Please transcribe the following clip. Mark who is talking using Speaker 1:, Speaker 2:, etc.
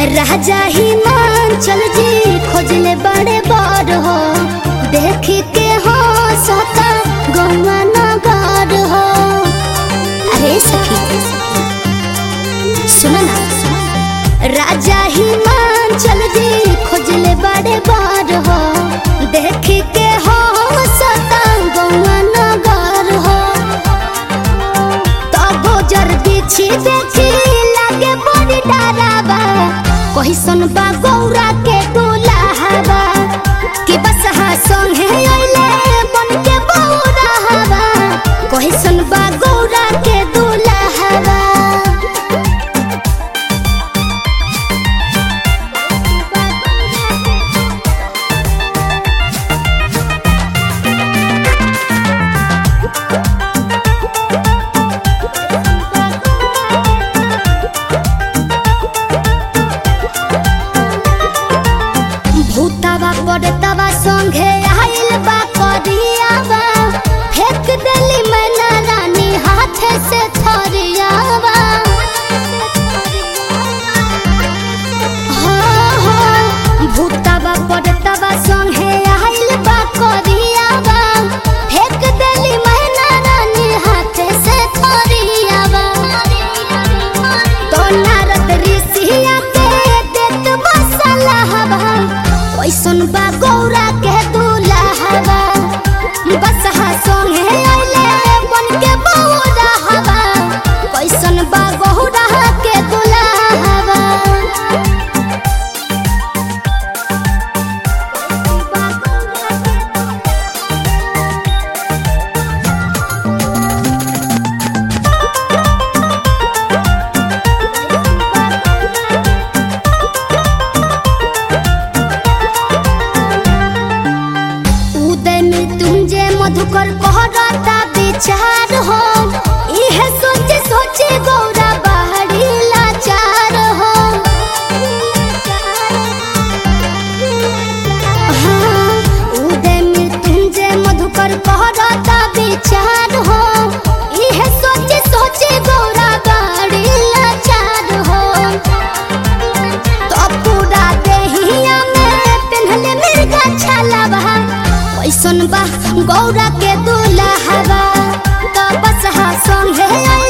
Speaker 1: राजा हिमाचल जी खोजले बड़े बड़ हो देख के हो सता गौवा नगर हो अरे सखी सुनो ना राजा हिमाचल जी खोजले बड़े बड़ हो देख के हो सता गौवा नगर हो तब जर बिछी देखी लागे बड़ी डरावा कहिसन बा गौरा के दुल्हावा कि बस हा संगे अइले बन के बौरा हवा कहिसन बा गौरा के दुल्हावा भूतावा पड़तावा संगे आइल बा करियावा फेंक देली मैना रानी हाथे से थरियावा हाँ, हाँ, भूतावा पड़तावा संगे आइल बा करियावा फेंक देली मैना रानी हाथे से थरियावा तो नारद ऋषिया के देत मसाला हवा कैसन बा गौरा के दूल्हा हवा बस हा संगे आइले बन के बौरा हवा कैसन बा गौरा के दूल्हा हवा उदय मृत्युंजय मधुकर कहरता विचार हो इहे सोचे सोचे गौरा बाहरी लाचार हो हाँ, उदय मृत्युंजय मधुकर कहरता विचार हो इहे सोचे सोचे गौरा बाहरी लाचार हो तो पूरा देहिया में पेन्हले मिर्गा छालावा कैसन बा गौरा के दूल्हा हवा तो बस हा संगे आइल